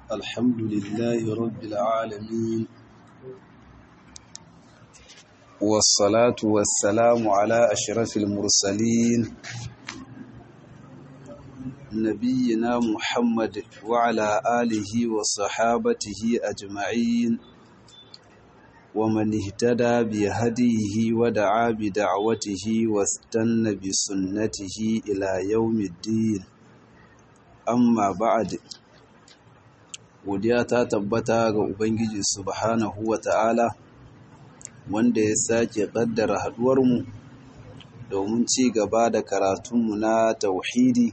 الحمد لله رب العالمين والصلاة والسلام على أشرف المرسلين نبينا محمد وعلى آله وصحابته أجمعين ومن اهتدى بهديه ودعا بدعوته واستنى بسنته إلى يوم الدين amma ba'ad godiya ta tabbata ga ubangiji subhanahu wa ta'ala wanda ya sake kaddara haduwarmu domin ci gaba da karatunmu na tauhidi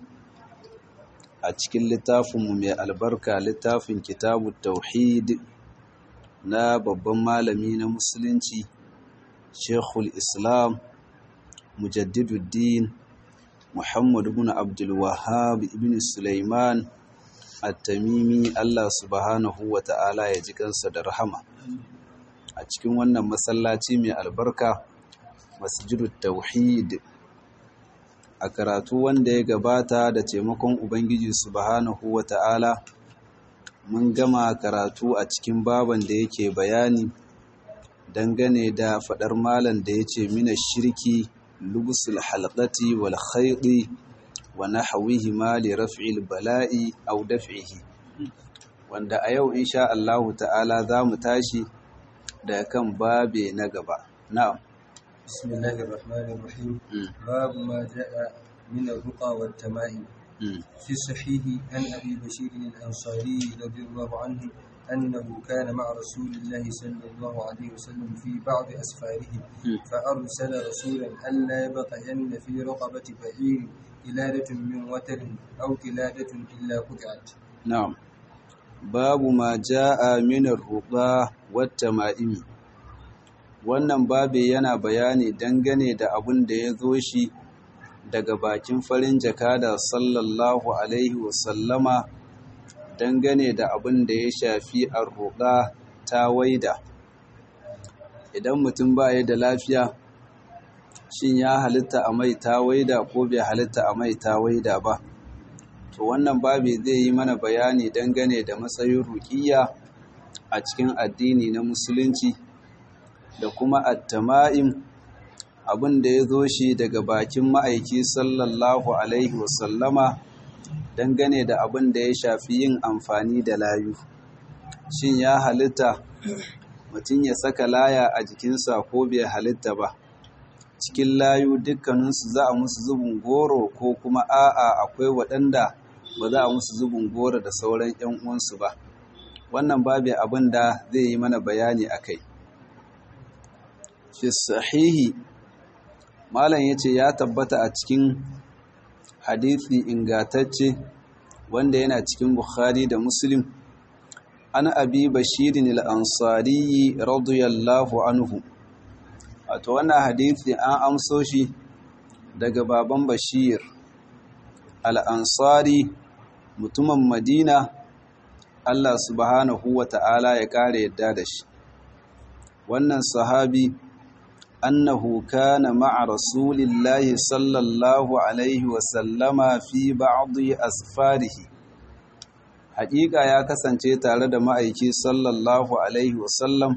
a cikin littafinmu mai albarka littafin kitabu tauhid na babban malami na musulunci shekul islam mujaddiduddin Muhammad ibn Abdul Wahhab ibn Sulaiman At-Tamimi Allah subhanahu wa ta'ala ya ji kansa da rahama a cikin wannan masallaci mai albarka Masjidut Tauhid a karatu wanda ya gabata da taimakon Ubangiji subhanahu wa ta'ala mun gama karatu a cikin baban da yake bayani dangane da fadar malam da yace mina shirki لبس الحلقة والخيط ونحوهما لرفع البلاء أو دفعه wanda a yau insha Allahu ta'ala za mu tashi da kan babe na gaba na'am bismillahir rahmanir rahim babu ma jaa min ar-ruqa wat tama'im fi sahih an abi bashir al-ansari radiyallahu anhu أنه كان مع رسول الله صلى الله عليه وسلم في بعض أسفاره فأرسل رسولا ألا يبقين في رقبة بعير قلادة من وتر أو قلادة إلا قطعت نعم باب ما جاء من الرقى والتمائم wannan babe yana bayani dangane da abin da ya zo shi daga bakin farin jakada sallallahu alaihi wasallama dangane da abin da ya shafi arruƙa ta waida idan mutum ba ya da lafiya shin ya halitta a mai ta waida ko bai halitta a mai ta waida ba to wannan babi zai yi mana bayani dangane da matsayin ruƙiyya a cikin addini na musulunci da kuma attama'im abin da ya zo shi daga bakin ma'aiki sallallahu alaihi wasallama dangane da abin da ya shafi yin amfani da layu shin ya halitta mutum ya saka laya a jikinsa ko bai halitta ba cikin layu dukkaninsu za a musu zubin goro ko kuma a'a akwai waɗanda ba za a musu zubin goro da sauran 'yan uwansu ba wannan babu abin da zai yi mana bayani a kai fi sahihi malam ya ce ya tabbata a cikin hadithi ingatacce wanda yana cikin Bukhari da Muslim an abi bashirin al-ansari radiyallahu anhu wato wannan hadithi an amso shi daga baban bashir al-ansari mutumin madina Allah subhanahu wa ta'ala ya kare yadda da shi wannan sahabi أنه كان مع رسول الله صلى الله عليه وسلم في بعض أسفاره حقيقة يا kasance tare da ma'aiki sallallahu alaihi wasallam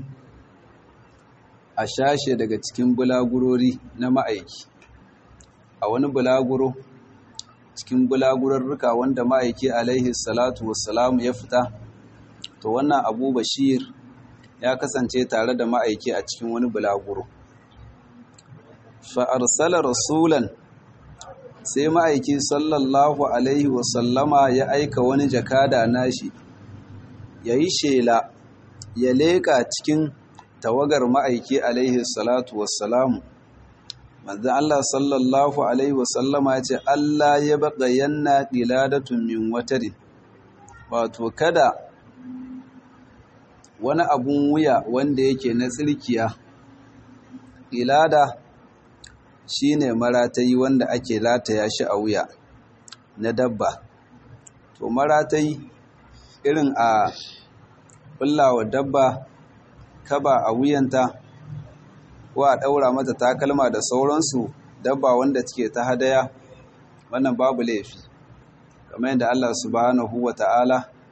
a shashe daga cikin bulagurori na ma'aiki a wani bulaguro cikin bulagurarruka wanda ma'aiki alaihi salatu wassalam ya fita to wannan abu bashir ya kasance tare da ma'aiki a cikin wani bulaguro fa'arsala rasulan sai ma'aiki sallallahu Alaihi wasallama ya aika wani jakada nashi ya yi shela ya leƙa cikin tawagar ma'aiki Alaihi salatu wassalamu manzan Allah sallallahu Alaihi wasallama ya ce Allah ya baƙa yanna ɗiladatun min watarin wato kada wani abun wuya wanda yake na tsirkiya ɗilada shi ne maratayi wanda ake lataya shi a wuya na dabba to maratayi irin a wa dabba kaba a wuyanta ko a ɗaura mata takalma da sauransu dabba wanda take ta hadaya wannan babu laifi kamar yadda Allah subhanahu wa ta'ala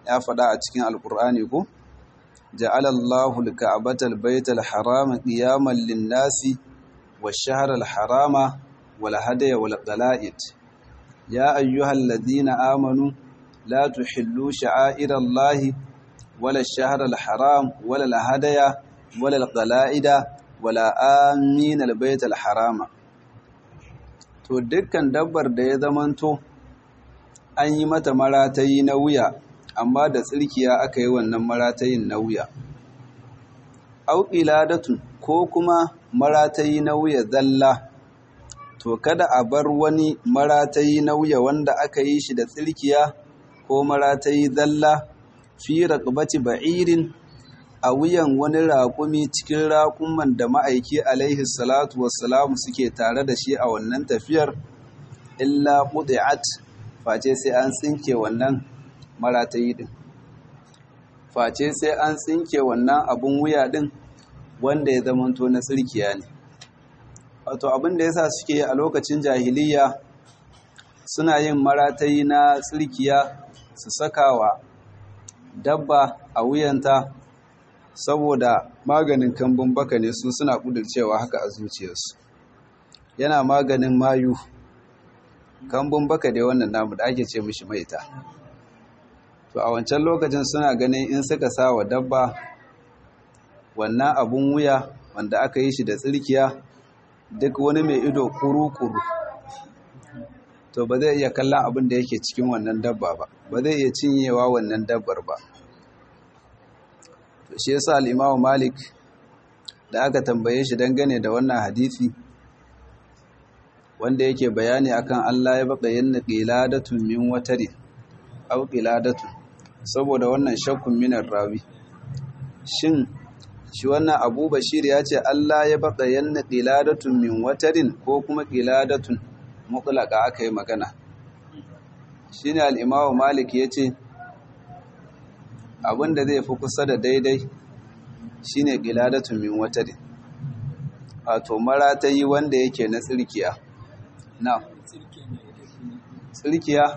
ya faɗa a cikin alkur'ani ko ja'ala Allahu al-ka'bata al-bayta al-harama qiyaman lin-nasi wash-shahra al-harama wal hadaya wal qala'id ya ayyuhalladhina amanu la tuhillu sha'aira Allahi wala ash-shahra al-haram wala al-hadaya wala al-qala'ida wala amin al-bayta al-harama to dukkan dabbar da ya zamanto an yi mata maratayi na wuya amma da tsirkiya aka yi wannan maratayin na wuya auƙiladatun ko kuma maratayi na wuya zalla to kada a bar wani maratayi na wuya wanda aka yi shi da tsirkiya ko maratayi zalla fi raqabati ba'irin a wuyan wani raƙumi cikin raƙuman da ma'aiki alaihi salatu wassalamu suke tare da shi a wannan tafiyar illa qudi'at face sai an tsinke wannan maratayi din face sai an tsinke wannan abun wuya din wanda ya zamanto na tsirkiya ne wato abin da yasa suke a lokacin jahiliya suna yin maratayi na tsirkiya su sakawa dabba a wuyanta saboda maganin kambun baka ne su suna kudurcewa haka a zuciyarsu yana maganin mayu kambun baka dai wannan namu da ake ce mishi maita to a wancan lokacin suna ganin in suka sa wa dabba wannan abun wuya wanda aka yi shi da tsirkiya duk wani mai ido kuru-kuru to ba zai iya kallon abin da yake cikin wannan dabba ba ba zai iya cinyewa wannan dabbar ba to shi yasa al-Imam Malik da aka tambaye shi dangane da wannan hadisi wanda yake bayani akan Allah ya baka yanna qiladatun min watari aw qiladatun saboda wannan shakkun minar rawi shin shi wannan Abu Bashir ya ce Allah ya baka yanna qiladatun min watarin ko kuma qiladatun mutlaqa aka yi magana shine al-Imam Malik yace abinda zai fi kusa da daidai shine qiladatun min watarin wato maratayi wanda yake na tsirkiya na tsirkiya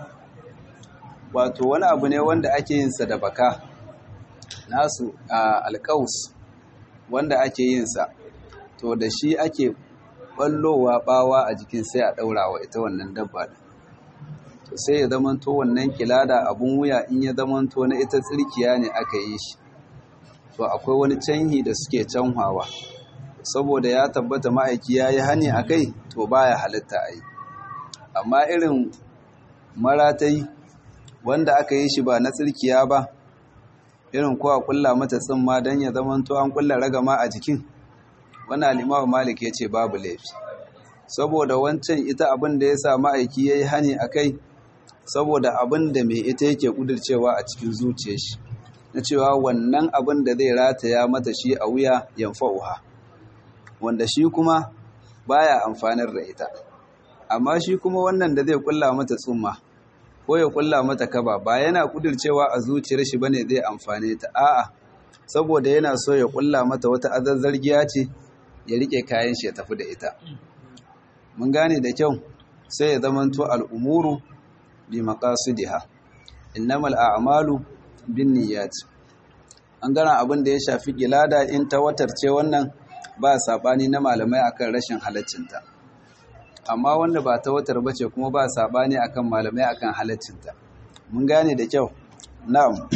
wato wani abu ne wanda ake yin sa da baka nasu a alƙaus wanda ake yin sa to da shi ake ballowa bawa a jikin sai a daura wa ita wannan dabba to sai ya zamanto wannan kilada abun wuya in ya zamanto na ita tsirkiya ne aka yi shi to akwai wani canhi da suke canhawa saboda ya tabbata ma'aiki ya yi hani a kai to baya halitta a yi amma irin maratai wanda aka yi shi ba na tsirkiya ba irin kowa kulla mata tsimma don ya zamanto an kulla ragama a jikin wani alimawa malik ya ce babu laifi saboda wancan ita abin da ya sa ma'aiki ya yi hani a kai saboda abin da mai ita yake kudurcewa a cikin zuciya shi na cewa wannan abin da zai rataya mata shi a wuya yanfa'uha wanda shi kuma baya amfanar da ita amma shi kuma wannan da zai kulla mata tsumma ko ya kulla mata kaba ba yana kudircewa a zuciyar shi bane zai amfane ta a'a saboda yana so ya kulla mata wata azazzargiya ce ya rike kayan shi ya tafi da ita mun gane da kyau sai ya zamanto al'umuru bi maqasidiha innamal a'malu binniyat an gana abin da ya shafi kilada in ta watarce wannan ba sabani na malamai akan rashin halaccinta amma wanda ba ta watar bace kuma ba sabani akan malamai akan halaccinta mun gane da kyau na'am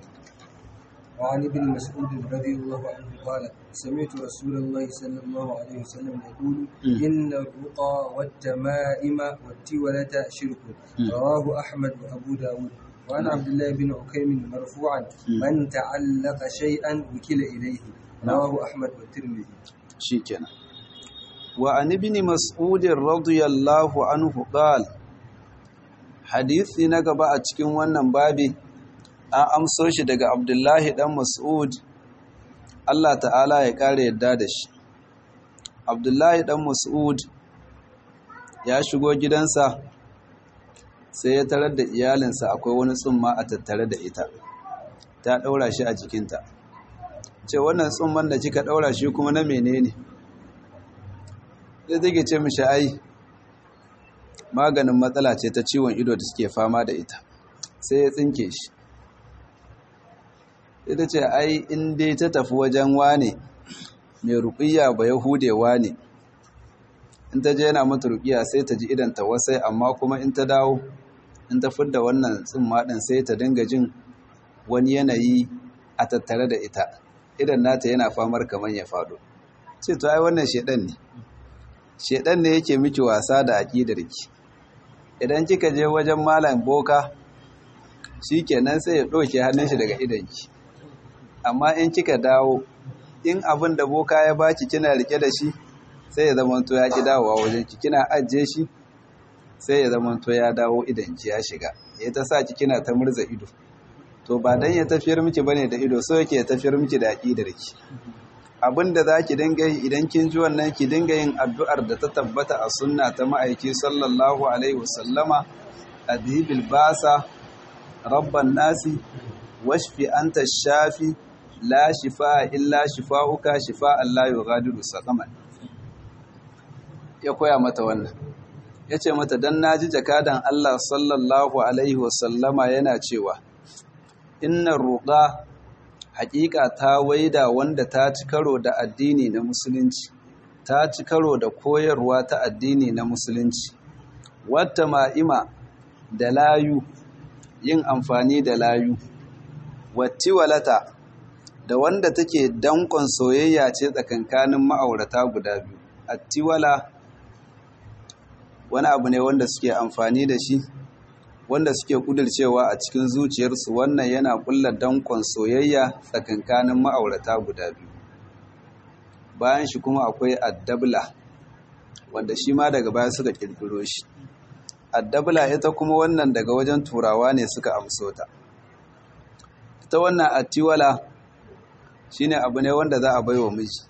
وعن ابن مسعود رضي الله عنه قال سمعت رسول الله صلى الله عليه وسلم يقول إن الرقى والتمائم والتولة شرك رواه أحمد وأبو داود وعن عبد الله بن عكيم مرفوعا من تعلق شيئا وكل إليه رواه أحمد والترمذي شيكنا وعن ابن مسعود رضي الله عنه قال hadisi na gaba a cikin wannan babi an amso shi daga abdullahi dan mas'ud Allah ta'ala ya kare yadda da shi abdullahi dan mas'ud ya shigo gidansa sai ya tarar da iyalinsa akwai wani tsumma a tattare da ita ta ɗaura shi a jikinta ce wannan tsumman da kika ɗaura shi kuma na menene zai take ce mishi ai maganin matsala ce ta ciwon ido da suke fama da ita sai ya tsinke shi ita ce ai in dai ta tafi wajen wane mai ruƙiyya ba yahudewa ne in ta je yana mata ruƙiyya sai ta ji idan ta wasai amma kuma in ta dawo in ta fidda wannan tsimma ɗin sai ta dinga jin wani yanayi a tattare da ita idan nata yana famar kamar ya faɗo ce to ai wannan shedan ne shedan ne yake miki wasa da aƙidarki idan kika je wajen malam boka shikenan sai ya ɗauke hannun shi daga idanki amma in kika dawo in abin da boka ya baki kina rike da shi sai ya zama to ya ki dawowa wajen ki kina ajiye shi sai ya zama to ya dawo idanki ya shiga ya ta sa ki kina ta murza ido to ba dan ya tafiyar miki bane da ido so yake ya tafiyar miki da aqidarki abinda zaki dinga yi idan kin ji wannan ki dinga yin addu'ar da ta tabbata a sunna ta ma'aiki sallallahu alaihi wasallama adhibil basa rabban nasi washfi anta shafi la shifa illa shifa'uka shifa'an la yughadiru saqaman ya koya mata wannan yace mata dan naji jakadan Allah sallallahu alaihi wasallama yana cewa innar ruqa haƙiƙa ta waida wanda ta ci karo da addini na musulunci ta ci karo da koyarwa ta addini na musulunci wata ma'ima da layu yin amfani da layu wattiwalata da wanda take dankon soyayya ce tsakankanin ma'aurata guda biyu attiwala wani abu ne wanda suke amfani da shi wanda suke kudircewa a cikin zuciyarsu wannan yana kulla dankon soyayya tsakankanin ma'aurata guda biyu bayan shi kuma akwai addabla wanda shi ma daga baya suka kirkiro shi addabla ita kuma wannan daga wajen turawa ne suka amso ta ita wannan attiwala shine abu ne wanda za a baiwa miji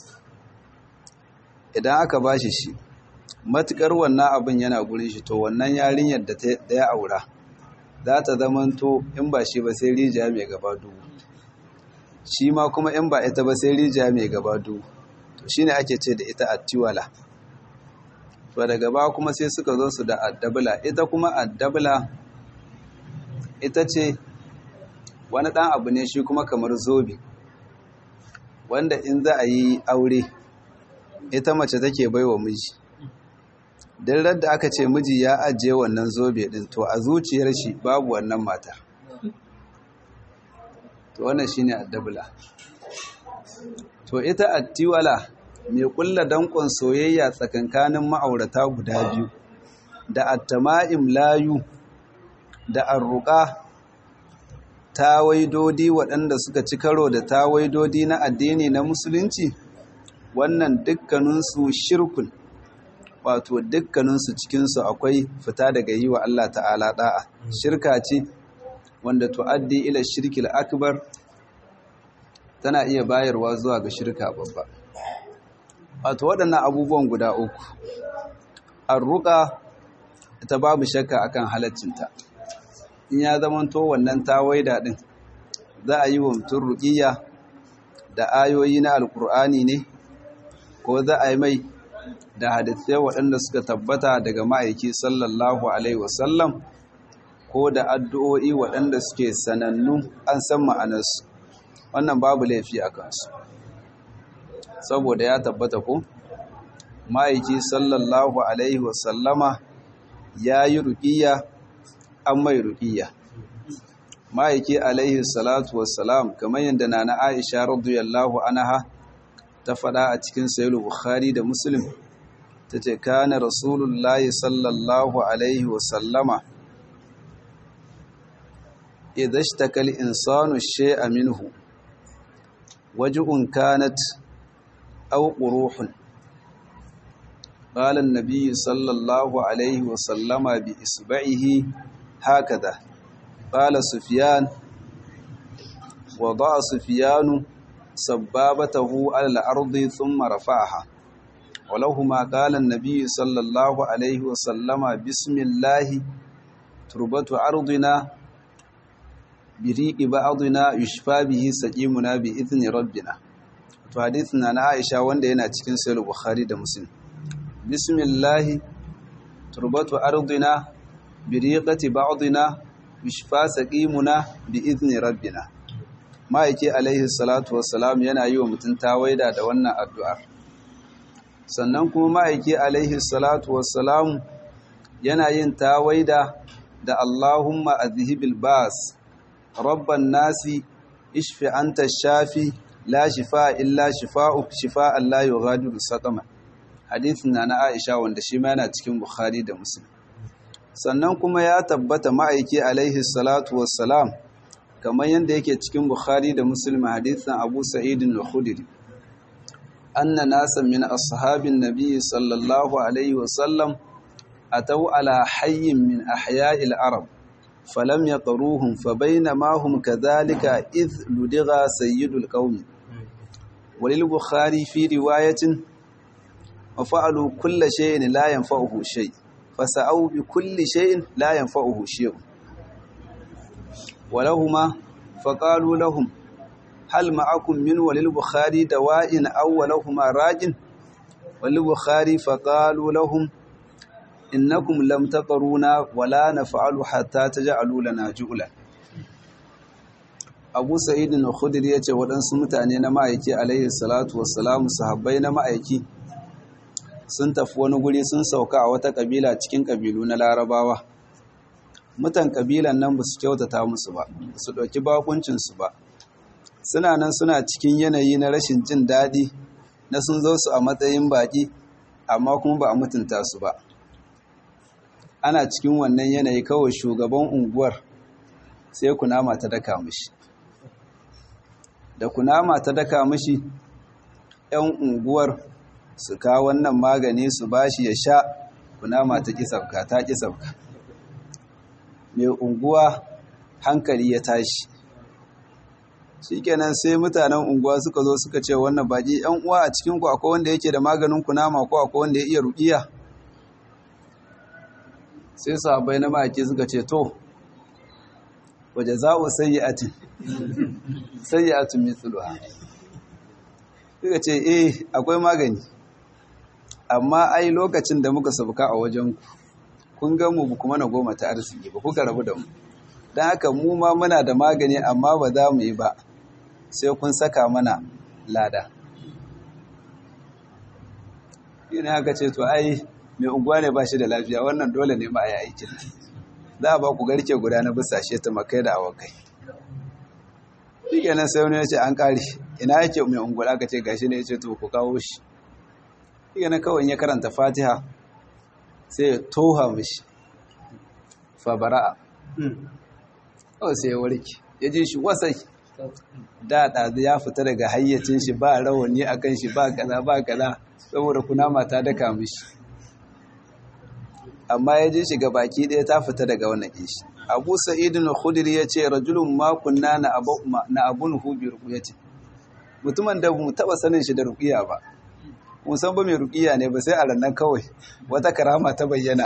idan aka bashi shi matukar wannan abin yana gurin shi to wannan yarinyar da ya aura za ta zamanto in ba shi ba sai rijiya mai gaba dubu shi ma kuma in ba ita ba sai rijiya mai gaba dubu to shine ake ce da ita attiwala to daga ba kuma sai suka zo su da addabla ita kuma addabla ita ce wani ɗan abu ne shi kuma kamar zobe wanda in za a yi aure ita mace take baiwa miji don da aka ce miji ya ajiye wannan zobe din to a zuciyar shi babu wannan mata to wannan shine addabla to ita attiwala mai kulla dankon soyayya tsakankanin ma'aurata guda biyu da attama'im layu da arruqa tawaidodi waɗanda suka ci karo da tawaidodi na addini na musulunci wannan dukkaninsu shirkun wato dukkaninsu cikinsu akwai fita daga yi wa Allah ta'ala da'a shirka ce wanda tu'addi ila shirkil akbar tana iya bayarwa zuwa ga shirka babba wato waɗannan abubuwan guda uku arruka ita babu shakka akan halaccinta in ya zamanto wannan tawaida din za a yi wa mutum ruƙiyya da ayoyi na alkur'ani ne ko za a yi mai da hadisai waɗanda suka tabbata daga ma'aiki sallallahu alaihi wasallam ko da addu'o'i waɗanda suke sanannu an san ma'anarsu wannan babu laifi a kansu saboda ya tabbata ko ma'aiki sallallahu alaihi wasallama ya yi ruƙiyya an mai ruƙiyya ma'aiki alaihi salatu wassalam kamar yadda na na aisha radiyallahu anha ta faɗa a cikin sayar bukhari da muslim ta ce kana rasulullahi sallallahu alaihi wasallama idan shi takal insanu she'a minhu waji'un kanat au ƙuruhun قال النبي صلى الله عليه وسلم بإصبعه هكذا قال سفيان وضع سفيان سبابته على الأرض ثم رفعها ولهما قال النبي صلى الله عليه وسلم بسم الله تربة أرضنا بريق بعضنا يشفى به سقيمنا بإذن ربنا فحديثنا عن عائشة wanda yana cikin sahih Bukhari da Muslim bismillah turbatu ardina biriqati ba'dina bishfa saqimuna bi izni rabbina ma'aiki alaihi salatu wassalam yana yi wa mutum tawaida da wannan addu'ar sannan kuma ma'aiki alaihi salatu wassalam yana yin tawaida da Allahumma azhibil bas rabban nasi ishfi anta shafi la shifa illa shifa'uk shifa'an la yughadiru saqama hadithin na na Aisha wanda shi ma yana cikin Bukhari da Muslim sannan kuma ya tabbata ma'aiki alaihi salatu wassalam kamar yadda yake cikin Bukhari da Muslim hadithin Abu Sa'id al-Khudri anna nasan min ashabin nabiy sallallahu alaihi wasallam atau ala hayyin min ahya'il arab falam yaqruhum fabainama hum kadhalika idh ludigha sayyidul qaum walil bukhari fi riwayatin wa fa'alu kull shay'in la yanfa'uhu shay fasa'u bi kulli shay'in la yanfa'uhu shay ولهما فقالوا لهم هل معكم من وللبخاري دواء أو ولهما راج وللبخاري فقالوا لهم إنكم لم تقرونا ولا نفعل حتى تجعلوا لنا جؤلا Abu Sa'id al-Khudri yace waɗansu mutane na ma'aiki alaihi salatu wassalamu sahabbai na ma'aiki sun tafi wani guri sun sauka a wata kabila cikin kabilu na Larabawa mutan kabilan nan ba su kyautata musu ba su ɗauki bakuncinsu ba suna nan suna cikin yanayi na rashin jin daɗi na sun zo su a matsayin baƙi amma kuma ba a mutunta su ba ana cikin wannan yanayi kawai shugaban unguwar sai kunama ta daka mishi da kunama ta daka mishi 'yan unguwar su kawo wannan magani su bashi ya sha kunama ta ƙi sabka ta ƙi sabka mai unguwa hankali ya tashi shikenan sai mutanen unguwa suka zo suka ce wannan baki yan uwa a cikin ku akwai wanda yake da maganin kunama ko akwai wanda ya iya ruqiya sai sahabbai na maki suka ce to waje za'u sayyi'atin sayyi'atun mithluha suka ce eh akwai magani amma ai lokacin da muka sabuka a wajen ku kun ga mu kuma na goma ta arziki ba kuka rabu da mu don haka mu ma muna da magani amma ba za mu yi ba sai kun saka mana lada yi ne haka ce to ai mai unguwa ne ba shi da lafiya wannan dole ne ma a yi aikin za a ba ku garke guda na bisashe ta makai da awakai shi kenan sai wani ya ce an kare ina yake mai unguwa aka ce gashi ne ya ce to ku kawo shi shi kenan kawai ya karanta fatiha sai ya toha mishi fabara'a kawai sai ya warke ya ji shi wasai da ɗazu ya fita daga hayyacin shi ba rawani a kan shi ba kaza ba kaza saboda kunama ta daka mishi amma ya ji shi ga baki ɗaya ta fita daga wannan ishi abu sa'idun khudri ya ce rajulun makunna na abun hubi rukuya ce mutumin da mu taɓa sanin shi da rukuya ba musan ba mai rukiya ne ba sai a rannan kawai wata karama ta bayyana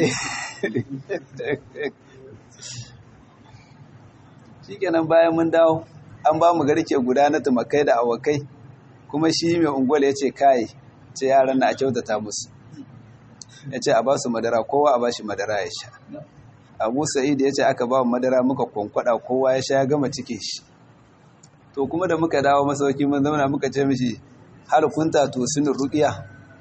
shikenan bayan mun dawo an ba mu garke guda na tumakai da awakai kuma shi mai ungwal ya ce kai ce yaran na a kyautata musu ya ce a ba su madara kowa a ba shi madara ya sha abu sa'id ya ce aka ba mu madara muka kwankwada kowa ya sha ya gama cike shi to kuma da muka dawo masauki mun zauna muka ce mishi har kunta to sun ruqiya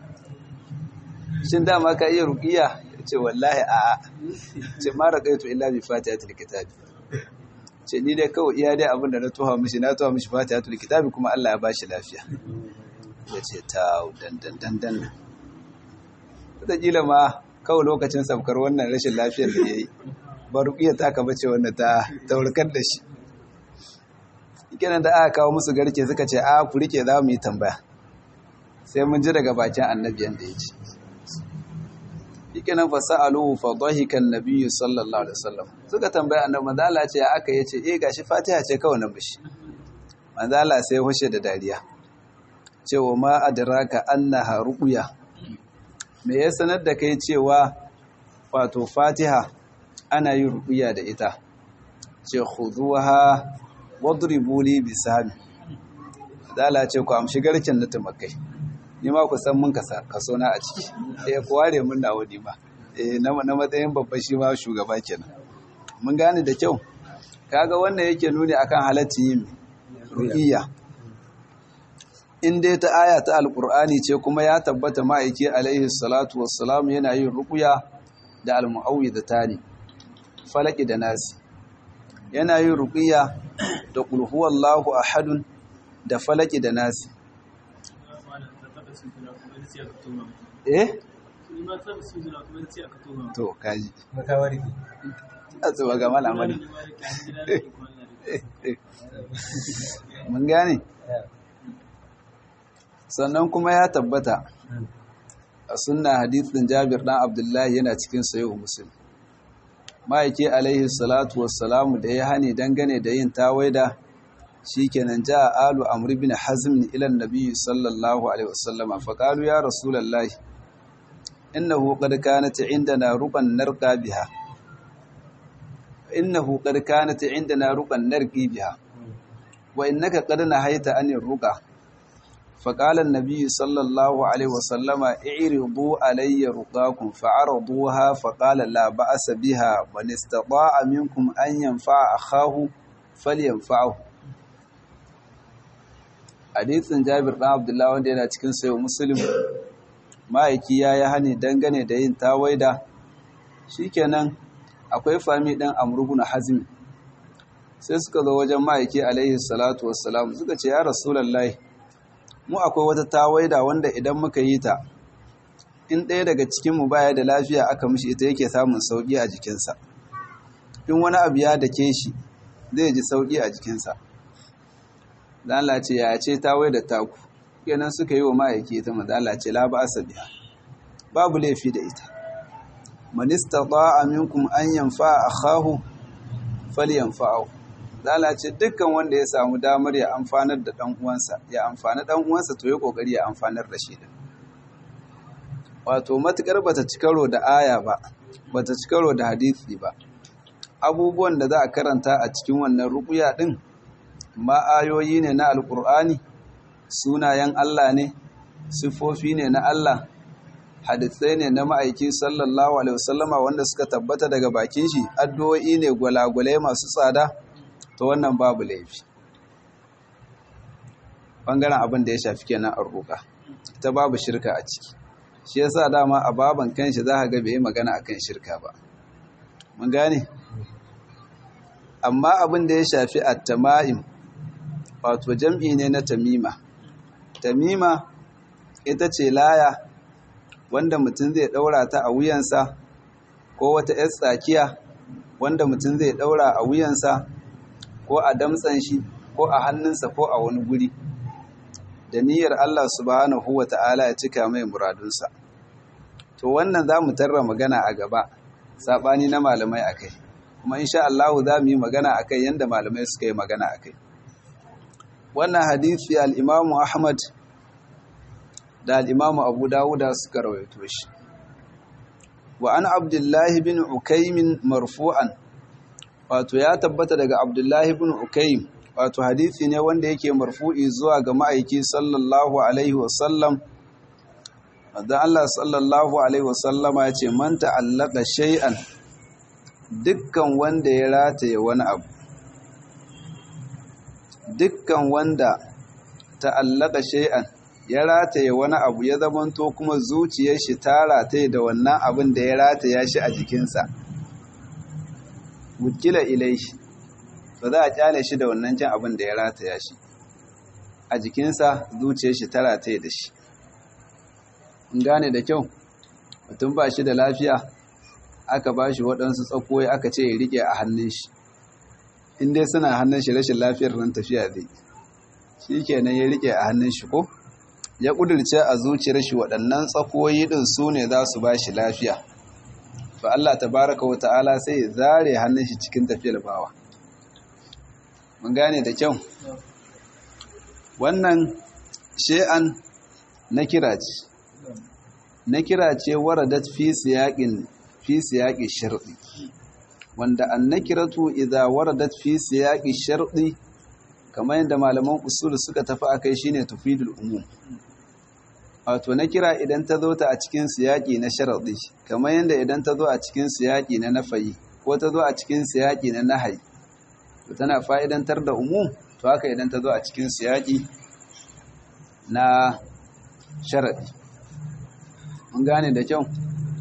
shin dama ka iya ruqiya yace wallahi a a ce ma raqaitu illa bi fatihatil kitab ce ni dai kawai iya dai abinda na tuha mishi na tuha mishi fatihatul kitab kuma Allah ya bashi lafiya yace ta dan dan dan dan wataƙila ma kawai lokacin saukar wannan rashin lafiyar da yayi ba ruqiya ta ka bace wannan ta taurkar da shi kenan da aka kawo musu garke suka ce a ku rike za mu yi tambaya sai mun ji daga bakin annabi yanda ya ce shikenan fa sa'aluhu fa dhahika an-nabiy sallallahu alaihi wasallam suka tambaya annabi manzo Allah ce aka yace eh gashi Fatiha ce kawai nan bishi manzo Allah sai hushe da dariya cewa ma adraka annaha ruqya me ya sanar da kai cewa wato Fatiha ana yin ruqya da ita ce khuduha wadribu li bisami dala ce ku amshi garkin na tumakai ni ma ku san mun kaso na a ciki eh ku ware mun nawo ni ma eh na matsayin babban shi ma shugaba kenan mun gane da kyau kaga wannan yake nuni akan halacci yin ru'iyya in dai ta aya ta alqur'ani ce kuma ya tabbata ma'aiki alaihi salatu wassalam yana yin ruqya da almu'awwidatani falaki da nasi yana yin ruqya da qul huwallahu ahadun da falaki da nasi eh to kaji makawarki a tsuwa ga malamari mun gane sannan kuma ya tabbata a sunna hadithin jabir dan abdullahi yana cikin sayo muslim ma'aiki alaihi salatu wassalamu da ya hani dangane da yin tawaida shikenan ja alu amr ibn hazm ila annabi sallallahu alaihi wasallama faqalu ya rasulullahi innahu qad kanat indana ruban narqa biha innahu qad kanat indana ruban narqi biha wa innaka qad nahaita anir ruqa فقال النبي صلى الله عليه وسلم اعرضوا علي رقاكم فعرضوها فقال لا بأس بها من استطاع منكم أن ينفع أخاه فلينفعه hadisin Jabir ɗan Abdullahi wanda yana cikin sayo Muslim ma'aiki ya yi hani dangane da yin tawaida shikenan akwai fami ɗan Amr Hazmi sai suka zo wajen ma'aiki alaihi salatu wassalam suka ce ya Rasulullahi mu akwai wata tawaida wanda idan muka yi ta in ɗaya daga cikinmu baya da lafiya aka mishi ita yake samun sauƙi a jikinsa in wani abu ya dake shi zai ji sauƙi a jikinsa Allah ce ya ce tawaida taku kenan suka yi wa ma'aiki ita maza Allah ce la ba biya babu laifi da ita man istata'a minkum an yanfa akhahu falyanfa'u Zala ce dukkan wanda ya samu damar ya amfanar da ɗan uwansa, ya amfani ɗan uwansa to ya ƙoƙari ya amfanar da shi din. Wato matuƙar bata ci karo da aya ba, bata ci karo da hadisi ba. Abubuwan da za a karanta a cikin wannan ruƙuya ɗin, ma ayoyi ne na Alƙur'ani, sunayen Allah ne, siffofi ne na Allah, hadisai ne na ma'aiki sallallahu alaihi wasallama wanda suka tabbata daga bakin shi, addu'o'i ne gwalagwalai masu tsada. to wannan babu laifi ɓangaren abin da ya shafi kenan an roƙa ta babu shirka a ciki shi yasa dama a baban kanshi za ka ga bai yi magana akan shirka ba mun gane amma abin da ya shafi at-tama'im wato jam'i ne na tamima tamima ita ce laya wanda mutum zai ɗaura ta a wuyansa ko wata 'yar tsakiya wanda mutum zai ɗaura a wuyansa ko a damtsan shi ko a hannunsa ko a wani guri da niyyar Allah subhanahu wa ta'ala ya cika mai muradunsa to wannan za mu tarra magana a gaba saɓani na malamai a kai kuma insha Allah za mu yi magana a kai yadda malamai suka yi magana a kai wannan hadithi al'imamu Ahmad da al'imamu Abu Dawuda suka rawaito shi wa an Abdullahi bin Ukaimin marfu'an wato ya tabbata daga Abdullahi bin Ukaim wato hadisi ne wanda yake marfu'i zuwa ga ma'aiki sallallahu alaihi wasallam wadda Allah sallallahu alaihi wasallam ya ce man ta'allaka shay'an dukkan wanda ya rataye wani abu dukkan wanda ta'allaka shay'an ya rataye wani abu ya zamanto kuma zuciyar shi ta rataye da wannan abin da ya rataya shi a jikinsa wukila ilaihi ba za a kyale shi da wannan can abin da ya rataya shi a jikinsa zuciyar shi ta rataye da shi in gane da kyau mutum ba shi da lafiya aka ba shi waɗansu tsakoyi aka ce ya riƙe a hannun shi in dai suna hannun shi rashin lafiyar nan tafiya zai shi kenan ya riƙe a hannun shi ko ya ƙudurce a zuciyar shi waɗannan tsakoyi ɗin su ne za su ba shi lafiya fa Allah tabaraka wa ta'ala sai ya zare hannun shi cikin tafiyar bawa mun gane da kyau wannan she'an na kira ce na kira ce waradat fi siyaqin fi siyaqi shar'i wanda annakiratu idza waradat fi siyaqi shar'i kamar yadda malaman usul suka tafi akai shine tufidul umum wato na kira idan ta zo ta a cikin siyaqi na sharadi kamar yadda idan ta zo a cikin siyaqi na nafayi ko ta zo a cikin siyaqi na nahayi to tana fa'idantar da umum to haka idan ta zo a cikin siyaki na sharaɗi mun gane da kyau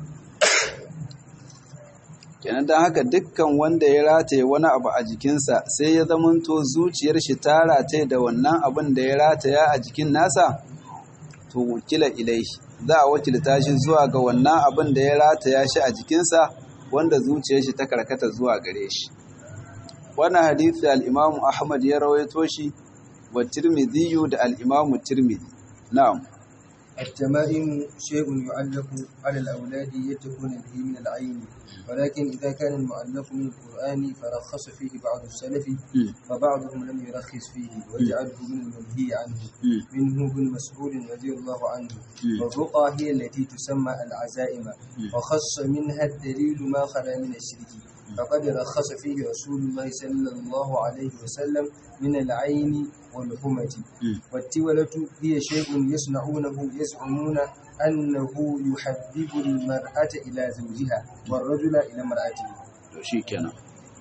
kenan don haka dukkan wanda ya rataye wani abu a jikinsa sai ya zamanto zuciyar shi ta rataye da wannan abin da ya rataya a jikin nasa to wakila ilai za a wakilta shi zuwa ga wannan abin da ya rataya shi a jikinsa wanda zuciyar shi ta karkata zuwa gare shi wannan hadisi al-Imam Ahmad ya rawaito shi wa Tirmidhi da al-Imam Tirmidhi na'am التمائم شيء يعلق على الأولاد يتقون به من العين ولكن إذا كان المؤلف من القرآن فرخص فيه بعض السلف فبعضهم لم يرخص فيه وجعله من المنهي عنه منه ابن مسعود رضي الله عنه والرقى هي التي تسمى العزائم وخص منها الدليل ما خلا من الشرك فقد رخص فيه رسول الله صلى الله عليه وسلم من العين والهمة والتولة هي شيء يصنعونه يزعمون أنه يحبب المرأة إلى زوجها والرجل إلى امرأته shikenan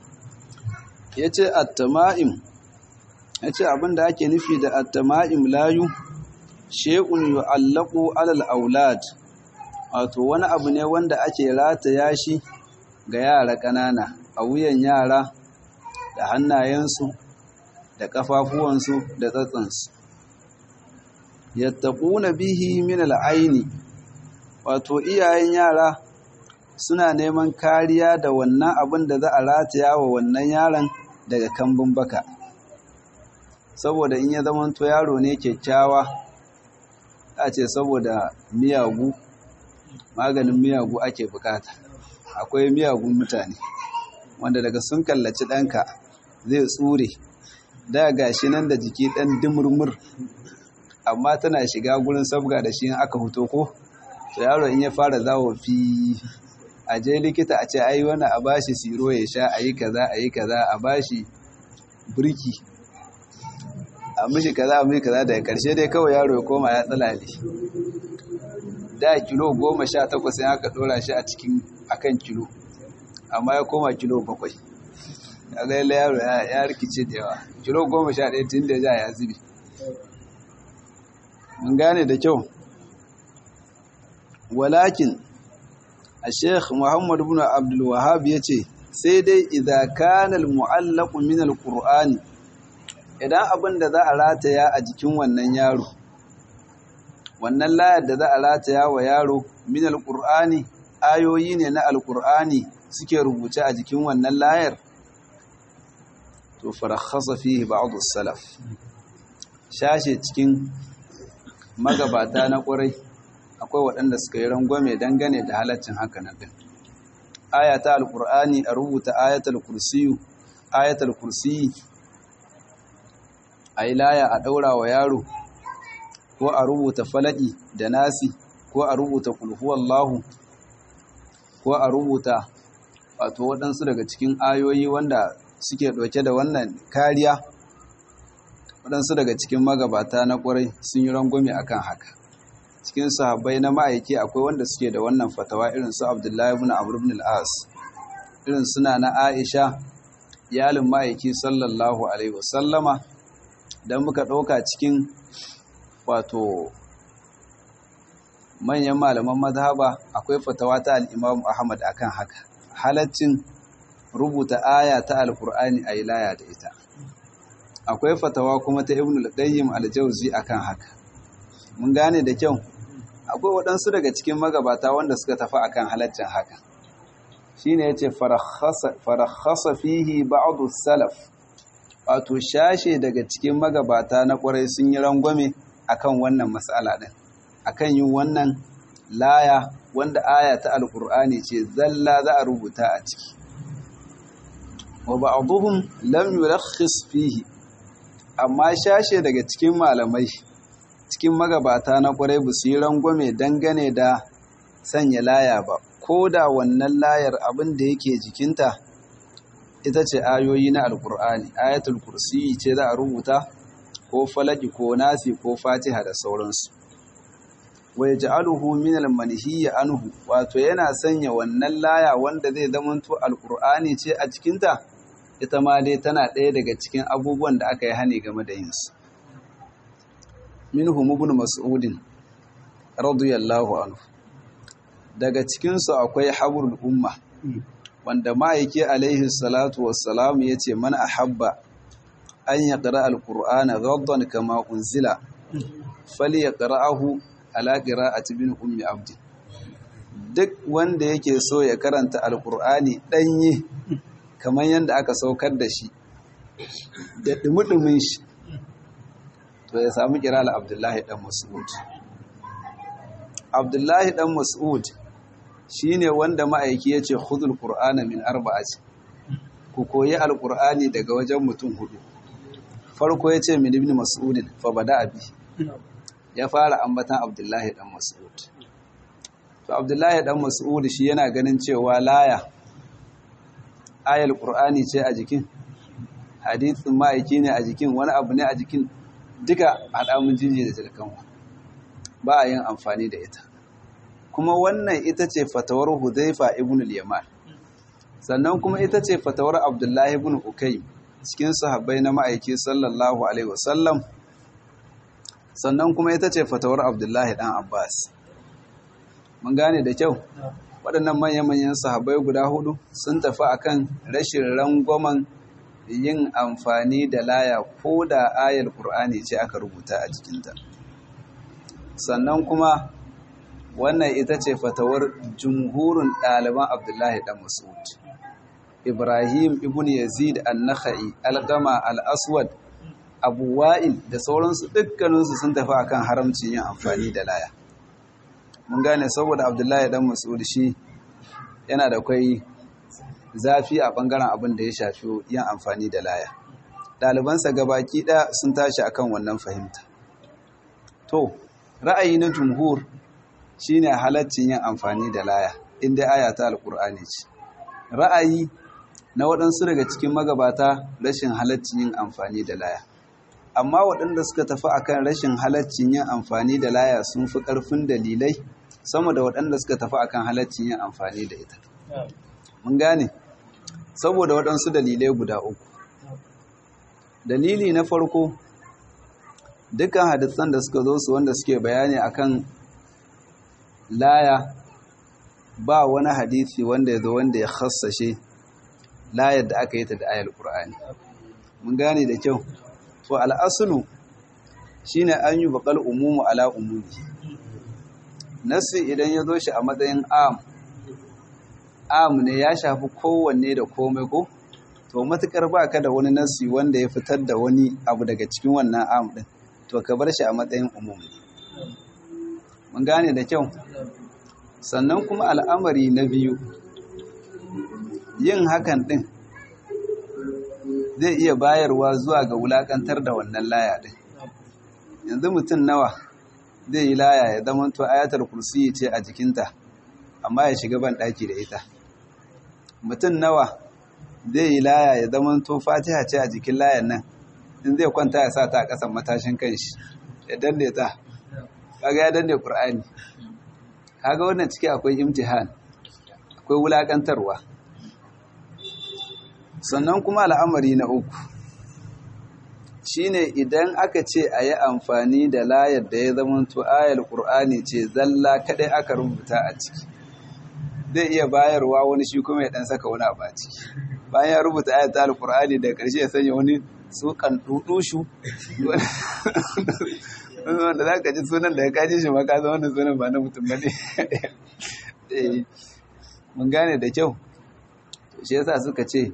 yace at-tama'im yace abinda ake nufi da at-tama'im layu shay'un yu'allaqu 'ala al-aulad wato wani abu ne wanda ake rataya shi ga yara ƙanana a wuyan yara da hannayensu da ƙafafuwansu da tsatsansu yattaquna bihi min al'aini wato iyayen yara suna neman kariya da wannan abin da za a rataya wa wannan yaron daga kambun baka saboda in ya zamanto yaro ne kyakkyawa a ce saboda miyagu maganin miyagu ake bukata akwai miyagun mutane wanda daga sun kallaci ɗanka zai tsure da gashi nan da jiki ɗan dimurmur amma tana shiga gurin sabga da shi aka fito ko to yaro in ya fara zawo fi a je likita a ce ai wani a bashi siro ya sha a yi kaza a yi kaza a bashi birki a mishi kaza a mishi kaza daga karshe dai kawai yaro ya koma ya tsalale da kilo goma sha takwas sai aka dora shi a cikin akan kilo amma ya koma kilo bakwai ya ga yaro ya rikice da yawa kilo goma sha ɗaya tun da ja ya zubi mun gane da kyau walakin a sheikh muhammad bin abdul wahab ya ce sai dai idan kanal mu'allaku min alqur'ani idan abin da za a rataya a jikin wannan yaro wannan layar da za a rataya wa yaro min alqur'ani ayoyi ne na alqur'ani suke rubuce a jikin wannan layar to farakhasa fihi ba'd as-salaf shashe cikin magabata na ƙwarai akwai waɗanda suka yi rangwame dangane da halaccin haka na ɗin ayata alƙur'ani a rubuta ayatul kursiyu ayatul kursiyi a yi laya a ɗaura wa yaro ko a rubuta falaɗi da nasi ko a rubuta kulhuwallahu ko a rubuta wato waɗansu daga cikin ayoyi wanda suke ɗauke da wannan kariya waɗansu daga cikin magabata na ƙwarai sun yi rangwame a kan haka cikin sahabbai na ma'aiki akwai wanda suke da wannan fatawa irin su abdullahi ibn amr ibn al-as irin suna na aisha iyalin ma'aiki sallallahu alaihi wasallama dan muka ɗauka cikin wato manyan malaman mazhaba akwai fatawa ta al-imam ahmad akan haka halaccin rubuta aya ta alkur'ani a ilaya da ita akwai fatawa kuma ta ibn al-qayyim al-jawzi akan haka mun gane da kyau akwai waɗansu daga cikin magabata wanda suka tafi akan halaccin haka shine yace farakhasa fihi ba'd salaf wato shashe daga cikin magabata na ƙwarai sun yi rangwame akan wannan mas'ala din akan yin wannan laya wanda aya ta alkur'ani ce zalla za a rubuta a ciki wa ba'dhum lam yurakhis fihi amma shashe daga cikin malamai cikin magabata na kwarai ba su yi rangwame dangane da sanya laya ba ko da wannan layar abin da yake jikinta ita ce ayoyi na alkur'ani ayatul kursi ce za a rubuta ko falaki ko nasi ko fatiha da sauransu wa yaj'aluhu min al-manhiyyi anhu wato yana sanya wannan laya wanda zai zamanto alkur'ani ce a cikinta ita ma dai tana ɗaya daga cikin abubuwan da aka yi hani game da yinsu minhum ibn mas'udin radiyallahu anhu daga cikinsu akwai habrul umma wanda ma'aiki alaihi salatu wassalam ya ce mana ahabba an ya ƙara alƙur'ana gaddan kama unzila fali ya ƙara'ahu ala ƙira'ati bin ummi abdi duk wanda yake so ya karanta alƙur'ani ɗanye kamar yadda aka saukar da shi da ɗumi shi to ya sami ƙirar abdullahi ɗan mas'ud abdullahi ɗan mas'ud shi ne wanda ma'aiki ya ce hudul ƙur'ana min arba'ati ku koyi alƙur'ani daga wajen mutum hudu farko ya ce min ibn mas'udin fa bada abi ya fara ambatan abdullahi dan mas'ud to abdullahi dan mas'ud shi yana ganin cewa laya ayal qur'ani ce a jikin hadithin ma'aiki ne a jikin wani abu ne a jikin duka hadamun jinji da tilkanwa ba a yin amfani da ita kuma wannan ita ce fatawar hudhaifa ibn al-yaman sannan kuma ita ce fatawar abdullahi ibn ukay cikin sahabbai na ma'aiki sallallahu alaihi wasallam sannan kuma ita ce fatawar abdullahi dan abbas mun gane da kyau waɗannan manya-manyan sahabbai guda hudu sun tafi akan rashin rangwamen yin amfani da laya ko da ayar ƙur'ani ce aka rubuta a jikinta sannan kuma wannan ita ce fatawar jumhurin ɗaliban abdullahi ɗan mas'ud ibrahim ibn yazid an-nakhai al-gama al-aswad abu wa'il da sauransu dukkaninsu sun tafi akan haramcin yin amfani da laya mun gane saboda abdullahi ɗan mas'ud shi yana da kwai zafi a ɓangaren abin da ya shafi yin amfani da laya ɗalibansa gabaki ɗaya sun tashi akan wannan fahimta to ra'ayi na jumhur shine halaccin yin amfani da laya inda aya ta alkur'ani ce ra'ayi na waɗansu daga cikin magabata rashin halaccin yin amfani da laya amma waɗanda suka tafi akan rashin halaccin yin amfani da laya sun fi ƙarfin dalilai sama da waɗanda suka tafi akan halaccin yin amfani da ita mun gane saboda waɗansu dalilai guda uku dalili na farko dukkan hadisan da suka zo su wanda suke bayani akan laya ba wani hadisi wanda ya zo wanda ya khassashe layar da aka yi ta da ayar ƙur'ani mun gane da kyau to al'asulu shine an yi baƙal umumu ala umumi nasi idan ya zo shi a matsayin am am ne ya shafi kowanne da komai ko to matukar ba ka da wani nasi wanda ya fitar da wani abu daga cikin wannan am din to ka bar shi a matsayin umumi mun gane da kyau sannan kuma al'amari na biyu yin hakan din zai iya bayarwa zuwa ga wulakantar da wannan laya din yanzu mutum nawa zai yi laya ya zama to ayatar kursi ce a jikinta amma ya shiga ban daki da ita mutum nawa zai yi laya ya zama to fatiha ce a jikin layan nan in zai kwanta ya sa ta a ƙasan matashin kanshi ya danne ta kaga ya danne qur'ani kaga wannan ciki akwai imtihan akwai wulakantarwa sannan kuma al'amari na uku shine idan aka ce a yi amfani da layar da ya zama to ayar qur'ani ce zalla kadai aka rubuta a ciki zai iya bayarwa wani shi kuma ya dan saka wani abu a ciki bayan ya rubuta ayat ta alqur'ani da karshe ya sanya wani sukan dudushu wanda za ka ji sunan da ya kaji shi ma ka zama wannan sunan ba na mutum ba ne mun gane da kyau shi yasa suka ce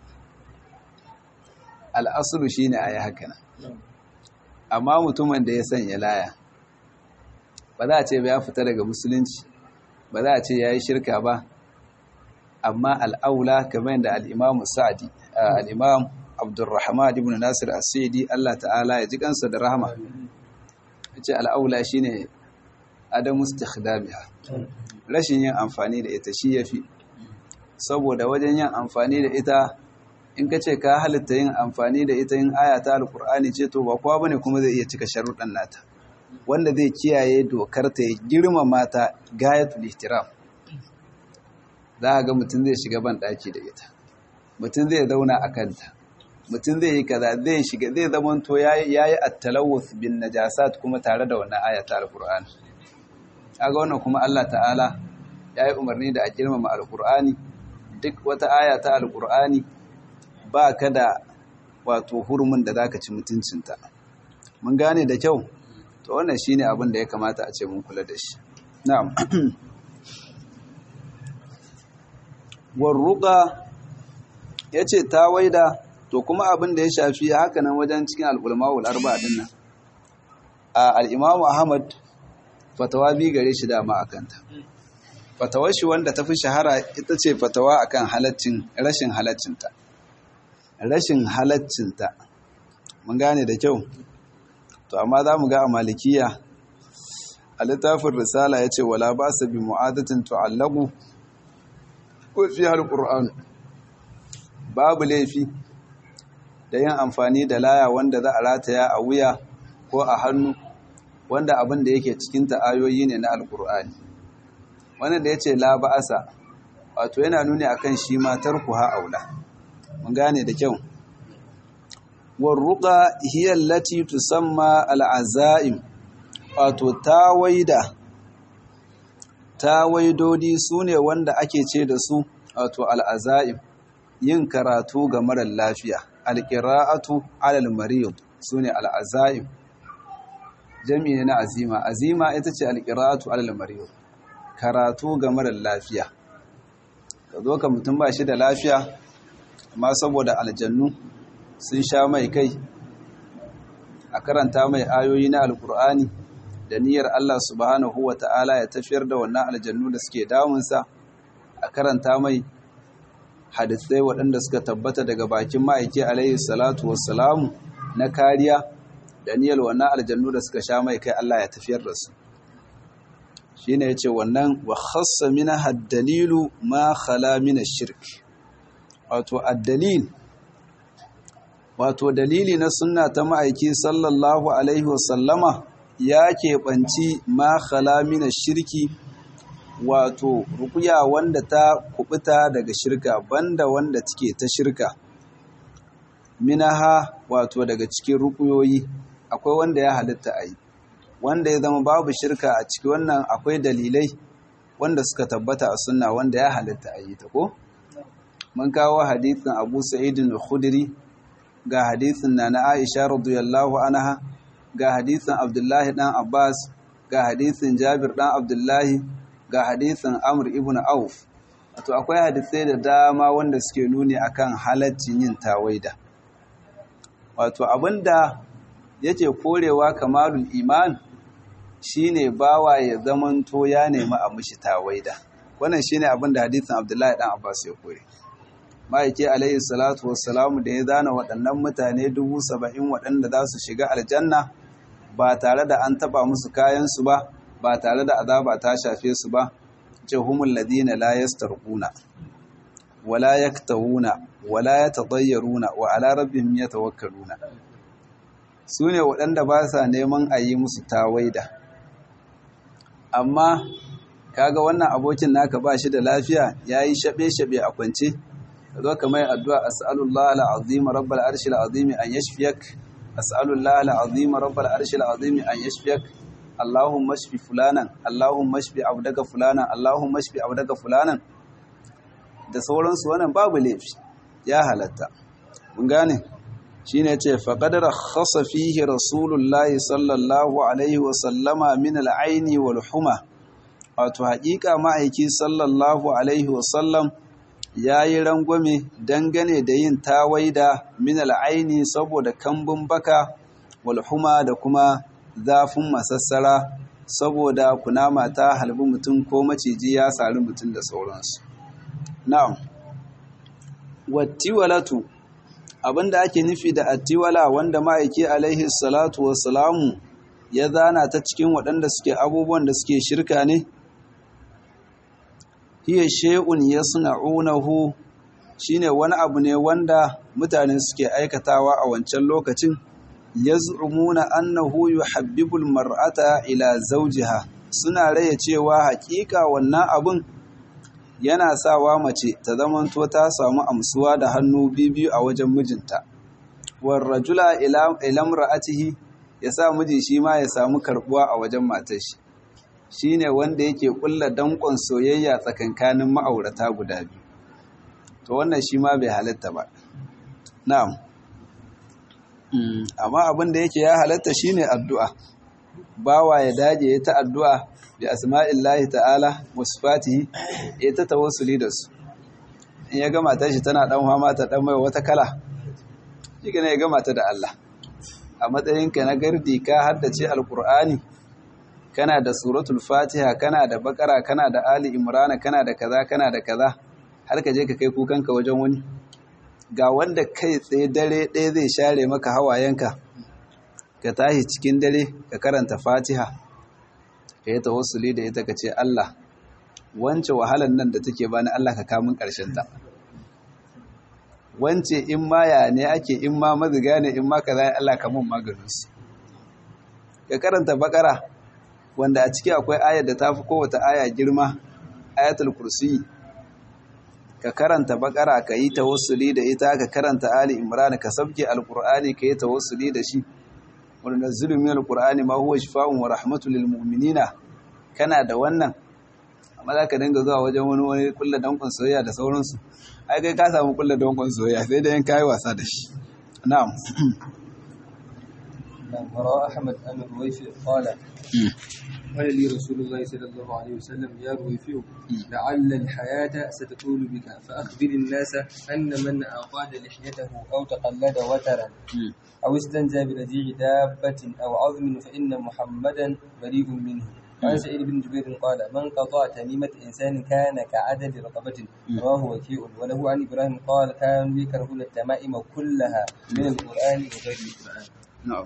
al'asulu shi ne a yi haka amma mutumin da ya sanya laya ba za a ce ba ya fita daga musulunci ba za a ce ya yi shirka ba amma al'aula kamar da al'imamu sa'adi al'imam abdurrahman ibn nasir asidi Allah ta'ala ya ji kansa da rahama ya ce al'aula shi ne adamu stikhdamiha rashin yin amfani da ita shi ya fi saboda wajen yin amfani da ita in ka ce ka halitta yin amfani da ita yin aya ta alkur'ani ce to ba kowa bane kuma zai iya cika sharuɗan nata wanda zai kiyaye dokar ta ya girmama ta gayatul ihtiram za a ga mutum zai shiga ban ɗaki da ita mutum zai zauna a kanta mutum zai yi kaza zai shiga zai zamanto ya yi attalawus bin najasat kuma tare da wannan ayata alkur'ani kaga wannan kuma Allah ta'ala ya yi umarni da a girmama alkur'ani duk wata aya ta alkur'ani ba ka da wato hurumin da za ka ci mutuncinta mun gane da kyau to wannan shi ne abin da ya kamata a ce mun kula da shi na'am warruka ya ce ta waida to kuma abin da ya shafi hakanan wajen cikin al'ulmawul arba din nan a al'imamu ahmad fatawa bi gare shi dama a kanta fatawar shi wanda ta fi shahara ita ce fatawa akan halaccin rashin halaccinta rashin halaccinta mun gane da kyau to amma za mu ga a malikiya a littafin risala ya ce wala ba su bi mu'adatin tu'allagu ko fi alƙur'an babu laifi da yin amfani da laya wanda za a rataya a wuya ko a hannu wanda abin da yake cikin ayoyi ne na alƙur'ani wanda da ya ce la ba'asa wato yana nuni akan shi matar ku ha aula mun gane da kyau warruqa hiya allati tusamma al'azaim wato tawaida tawaidodi sune wanda ake ce da su wato al'azaim yin karatu ga marar lafiya alqira'atu alal marid sune al'azaim jami'i ne na azima azima ita ce alqira'atu alal marid karatu ga marar lafiya ka zo ka mutum ba shi da lafiya amma saboda aljannu sun sha mai kai a karanta mai ayoyi na alkur'ani da niyyar Allah subhanahu wa ta'ala ya tafiyar da wannan aljannu da suke damunsa a karanta mai hadisai waɗanda suka tabbata daga bakin ma'aiki alaihi salatu wassalamu na kariya da niyyar wannan aljannu da suka sha mai kai Allah ya tafiyar da su shine yace wannan wa khassa mina had-dalilu ma khala min ash-shirk wato ad-dalil wato dalili na sunna ta ma'aiki sallallahu alaihi wasallama ya keɓanci ma khala min ash-shirki wato rukuya wanda ta kubuta daga shirka banda wanda take ta shirka minaha wato daga cikin rukuyoyi akwai wanda ya halitta a yi wanda ya zama babu shirka a ciki wannan akwai dalilai wanda suka tabbata a sunna wanda ya halitta a yi ta ko mun kawo hadithin abu sa'idin al-khudri ga hadithin na na aisha radiyallahu anha ga hadithin abdullahi dan abbas ga hadithin jabir dan abdullahi ga hadithin amr ibn auf wato akwai hadisai da dama wanda suke nuni akan halaccin yin tawaida wato abinda yake korewa kamalul iman shine bawa ya zamanto ya nemi a mishi tawaida wannan shine abinda hadithin abdullahi dan abbas ya kore ma'aike alayhi salatu wassalamu da ya zana waɗannan mutane dubu saba'in waɗanda za su shiga aljanna ba tare da an taɓa musu kayansu ba ba tare da azaba ta shafe su ba ce humul ladina la yastarquna wala yaktawuna wala yatadayyaruna wa ala rabbihim yatawakkaluna sune waɗanda ba sa neman a yi musu tawaida amma kaga wannan abokin naka ba shi da lafiya yayi shabe-shabe a kwance zo ka mai addu'a as'alullah al'azim rabbal arshil azim an yashfiyak as'alullah al'azim rabbal arshil azim an yashfiyak allahumma shfi fulanan allahumma shfi abdaka fulanan allahumma shfi abdaka fulanan da sauransu wannan babu laifi ya halatta mun gane shine yace faqad rakhasa fihi rasulullahi sallallahu alaihi wa sallama min al'aini wal huma wato haƙiƙa ma'aiki sallallahu alaihi wa sallam ya yi rangwame dangane da yin tawaida min al'aini saboda kambun baka walhuma da kuma zafin masassara saboda kunama ta halbi mutum ko maciji ya sari mutum da sauransu. Na'am, wattiwalatu abinda ake nufi da attiwala wanda ma'aiki alaihi salatu wasalamu ya zana ta cikin waɗanda suke abubuwan da suke shirka ne? hiya shay'un yasna'unahu shine wani abu ne wanda mutane suke aikatawa a wancan lokacin yaz'umuna annahu yuhabbibul mar'ata ila zawjiha suna raya cewa hakika wannan abun yana sawa mace ta zamanto ta samu amsuwa da hannu biyu a wajen mijinta war rajula ila ra'atihi ya sa miji shi ma ya samu karbuwa a wajen matar shi shine wanda yake kulla dankon soyayya tsakankanin ma'aurata guda biyu to wannan shi ma bai halatta ba na'am amma abin da yake ya halatta shine addu'a bawa ya dage ya ta addu'a bi asma'illahi ta'ala wa sifatihi ya ta tawassuli da su in ya gama ta shi tana dan fama ta dan mai wata kala shi ne ya gama ta da Allah a matsayinka na gardi ka haddace alqur'ani kana da suratul fatiha kana da bakara kana da ali imrana kana da kaza kana da kaza har ka je ka kai kukanka wajen wani ga wanda kai tsaye dare ɗaya zai share maka hawayenka ka tashi cikin dare ka karanta fatiha ka yi tawassuli da ita ka ce Allah wance wahalan nan da take bani Allah ka kamun ƙarshen ta wance in ma ya ne ake in ma maziga ne in ma ka zai Allah ka mun maganinsu ka karanta bakara wanda a ciki akwai ayar da ta fi kowace aya girma ayatul kursi ka karanta bakara ka yi tawassuli da ita ka karanta ali imran ka sabke alqur'ani ka yi tawassuli da shi wanda nazzilu min alqur'ani ma huwa shifaa'un wa rahmatul lil mu'minina kana da wannan amma za ka dinga zuwa wajen wani wani kullu dankon soyayya da sauransu ai kai ka samu kullu dankon soyayya sai da yan kai wasa da shi na'am وراء أحمد أن الرويفي قال قال لي رسول الله صلى الله عليه وسلم يا رويفي لعل الحياة ستطول بك فأخبر الناس أن من أقاد لحيته أو تقلد وترا أو استنجى برجيع دابة أو عظم فإن محمدا بريء منه وعن سعيد بن جبير قال من قطع تميمة إنسان كان كعدد رقبة رواه وكيء وله عن إبراهيم قال كانوا يكرهون التمائم كلها من القرآن وغير القرآن نعم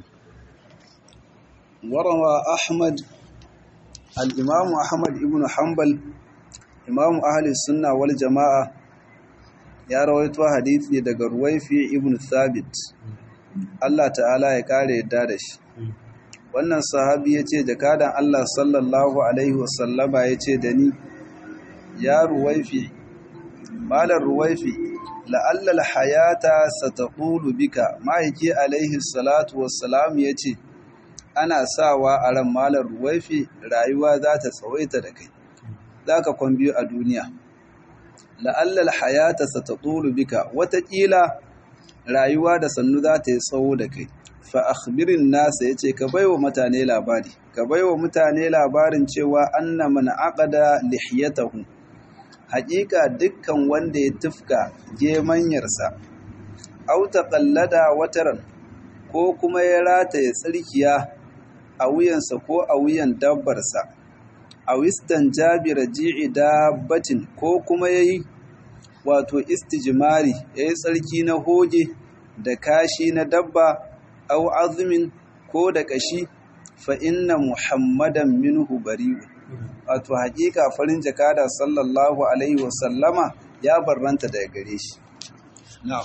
وروى أحمد الإمام أحمد ابن حنبل إمام أهل السنة والجماعة ya rawaito hadisi daga Ruwaifi ibn Thabit Allah ta'ala ya kare yadda da shi wannan sahabi yace jakadan Allah sallallahu alaihi wasallama yace da ni ya Ruwaifi malar Ruwaifi la'alla al-hayata sataqulu bika ma'aiki alaihi salatu wassalam yace ana sawa a ran malar ruwaifi rayuwa za ta tsawaita da kai za ka kwan biyu a duniya la'allal hayata sa ta tsoro bika watakila rayuwa da sannu za ta yi tsawo da kai fa akhbirin nasa ya ce ka baiwa mutane labari ka baiwa mutane labarin cewa anna man aqada lihiyatahu haƙiƙa dukkan wanda ya tufka gemanyarsa au taqallada wataran ko kuma ya rataye tsirkiya a wuyansa ko a wuyan dabbarsa a wistan jabira ji'i dabbatin ko kuma ya yi wato istijimari ya yi tsarki na hoge da kashi na dabba au azumin ko da kashi fa inna muhammadan minhu bari'u wato hakika farin jakada sallallahu alaihi wasallama ya barranta daga gare shi na'am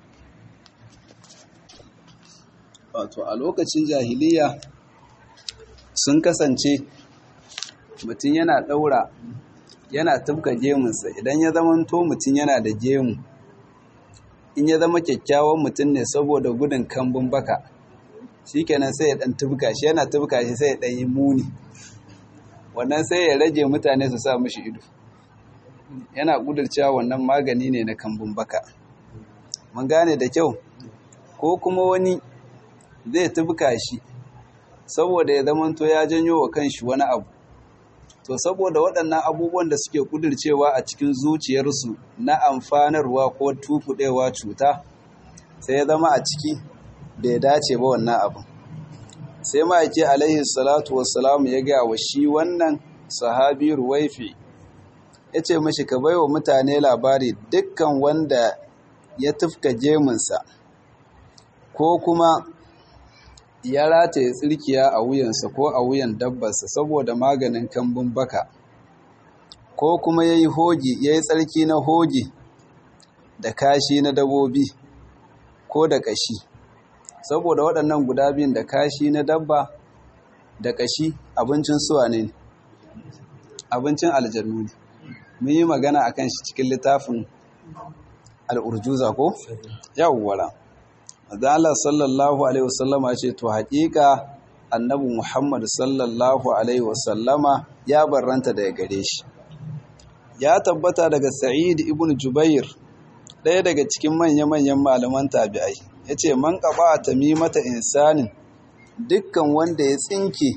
wato a lokacin jahiliya sun kasance mutum yana ɗaura yana tufka gemunsa idan ya zama to mutum yana da gemu in ya zama kyakkyawan mutum ne saboda gudun kambun baka shi kenan sai ya ɗan tufka shi yana tufka shi sai ya ɗan yi muni wannan sai ya rage mutane su sa mashi ido yana ƙudurcewa wannan magani ne na kambun baka mun gane da kyau ko kuma wani zai tufka shi saboda ya zamanto ya janyo wa kanshi wani abu to saboda waɗannan abubuwan da suke kudircewa a cikin zuciyarsu na amfanarwa ko tukuɗewa cuta sai ya zama a ciki bai dace ba wannan abu sai ma'aiki alaihi salatu wassalamu ya ga wa shi wannan sahabi ruwaifi ya ce mashi ka baiwa mutane labari dukkan wanda ya tufka gemunsa ko kuma ya rataye tsirkiya a wuyansa ko a wuyan dabbarsa saboda maganin kambun baka ko kuma ya yi hogi ya yi tsarki na hogi da kashi na dabobi ko da kashi saboda waɗannan guda biyun da kashi na dabba da kashi abincin suwa ne abincin aljannu ne mun yi magana akan shi cikin littafin al'urjuza ko yawwala Allah sallallahu alaihi wasallama ce to haƙiƙa annabi Muhammad sallallahu alaihi wasallama ya barranta daga gare shi ya tabbata daga Sa'id ibn Jubair ɗaya daga cikin manya-manyan malaman tabi'ai yace man qaba tamimata insanin dukkan wanda ya tsinke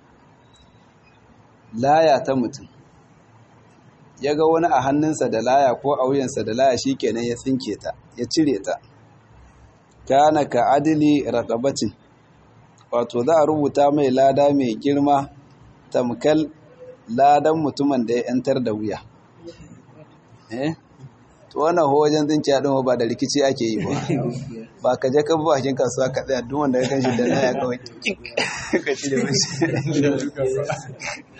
laya ta mutum ya ga wani a hannunsa da laya ko a wuyansa da laya shikenan ya tsinke ta ya cire ta kana ka adili raqabatin wato za a rubuta mai lada mai girma tamkal ladan mutumin da ya yantar da wuya eh to wannan ho wajen tsinci din ba da rikici ake yi ba ba ka je ka bi bakin kasuwa ka tsaya duk wanda ya kanshi da laya kawai ka cire mishi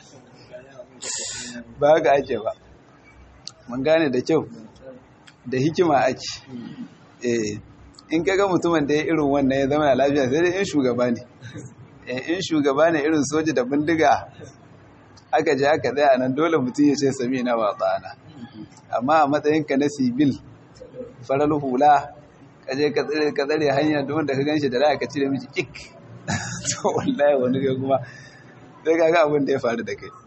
ba haka ake ba mun gane da kyau da hikima ake eh in kaga mutumin da ya irin wannan ya zama lafiya sai dai in shugaba ne in shugaba ne irin soja da bindiga aka je aka tsaya nan dole mutum ya ce sami na ba tsana amma a matsayinka na sibil farar hula ka je ka tsare hanya da wanda ka ganshi da laya ka cire miki kik to wallahi wani ga kuma sai kaga abin da ya faru da kai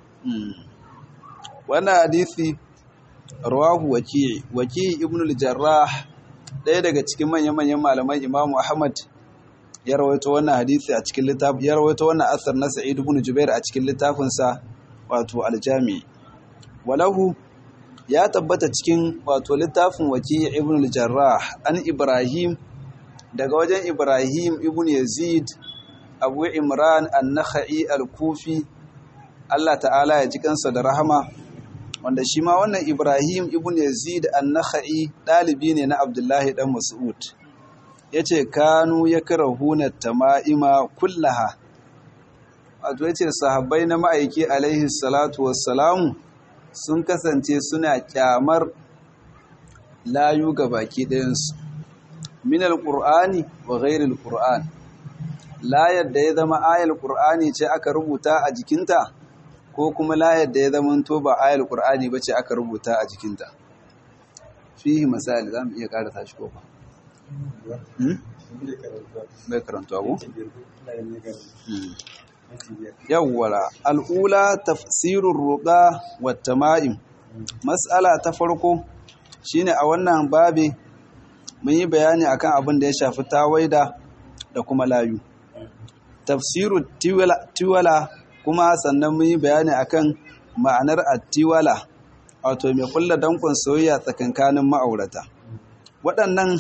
wannan hadisi rawahu waki waki ibn al-jarrah ɗaya daga cikin manya-manyan malaman imamu ahmad ya rawaito wannan hadisi a cikin littafin ya rawaito wannan asar na sa'id ibn jubair a cikin littafinsa wato al-jami walahu ya tabbata cikin wato littafin waki ibn al-jarrah an ibrahim daga wajen ibrahim ibn yazid abu imran an-nakhai al-kufi Allah ta'ala ya ji kansa da rahama wanda shi ma wannan Ibrahim ibn Yazid an-Nakhai dalibi ne na Abdullahi dan Mas'ud yace kanu yakrahuna tama'ima kullaha wato yace sahabbai na ma'aiki alaihi salatu wassalamu sun kasance suna kyamar layu ga baki ɗayansu min al-qur'ani wa ghairi al-qur'an layar da ya zama ayar qur'ani ce aka rubuta a jikinta ko kuma layar da ya zama to ba ayar qur'ani ba ce aka rubuta a jikinta fihi misali za mu iya karata shi ko ba bai karantuwa ko yawwala al'ula tafsirur ruqa wat tama'im mas'ala ta farko shine a wannan babe mun yi bayani akan abin da ya shafi tawaida da kuma layu tafsiru tiwala kuma sannan mun yi bayani akan ma'anar attiwala wato mai kulla dankon soyayya tsakankanin ma'aurata waɗannan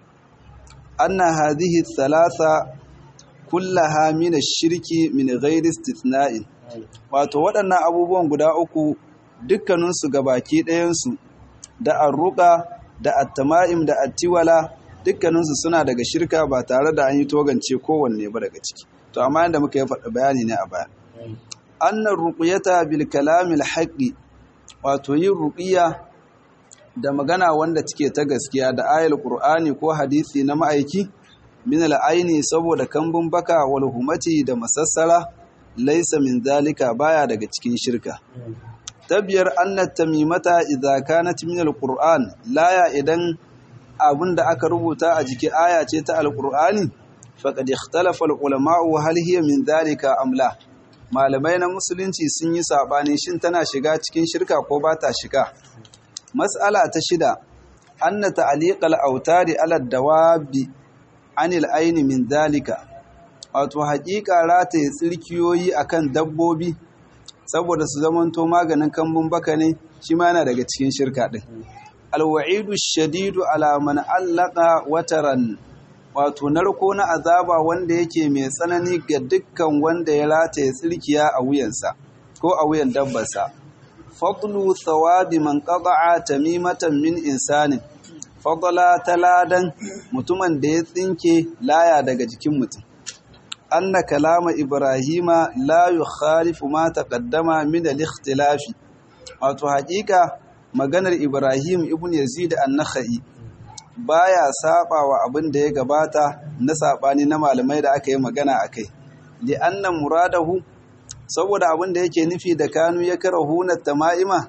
anna hadhihi thalatha kullaha min ash-shirki min ghairi istithna'in wato waɗannan abubuwan guda uku dukkaninsu gabaki ɗayansu da arruqa da attama'im da attiwala dukkaninsu suna daga shirka ba tare da an yi togance kowanne ba daga ciki to amma yadda muka yi faɗa bayani ne a baya annar ruqyata bil kalamil haqqi wato yin ruqiya da magana wanda take ta gaskiya da ayal qur'ani ko hadisi na ma'aiki min al'aini saboda kambun baka wal humati da masassara laysa min zalika baya daga cikin shirka tabiyar annat tamimata idza kanat min alquran laya idan abinda aka rubuta a jiki aya ce ta alqur'ani faqad ikhtalafa alulama hal hiya min dhalika am la malamai na musulunci sun yi sabani shin tana shiga cikin shirka ko ba ta shiga mas'ala ta shida anna ta'liqal autari ala dawabi anil aini min dhalika wato haƙiƙa rataye tsirkiyoyi akan dabbobi saboda su zamanto maganin kambun baka ne shi ma yana daga cikin shirka ɗin alwa'idu shadidu ala man allaka wataran wato narko na azaba wanda yake mai tsanani ga dukkan wanda ya rataye tsirkiya a wuyansa ko a wuyan dabbarsa fadlu thawabi man qata'a tamimatan min insanin fadla taladan mutumin da ya tsinke laya daga jikin mutum anna kalama ibrahima la yukhalifu ma taqaddama min al-ikhtilaf wato hakika maganar ibrahim ibn yazid an-nakhai baya saba wa abin da ya gabata na sabani na malamai da aka yi magana akai li anna muradahu saboda abin da yake nufi da kanu ya karahuna tama'ima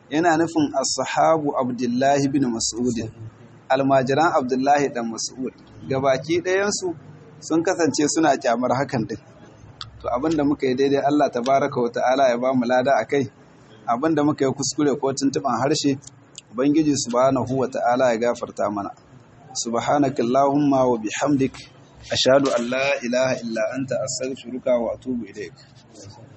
yana nufin ashabu abdullahi bin mas'ud almajiran abdullahi dan mas'ud gabaki ɗayansu sun kasance suna kyamar hakan din to abinda muka yi daidai Allah tabaraka wa ta'ala ya ba mu lada akai abinda muka yi kuskure ko tuntuban harshe ubangiji subhanahu wa ta'ala ya gafarta mana subhanaka allahumma wa bihamdik ashhadu an la ilaha illa anta astaghfiruka wa atubu ilaik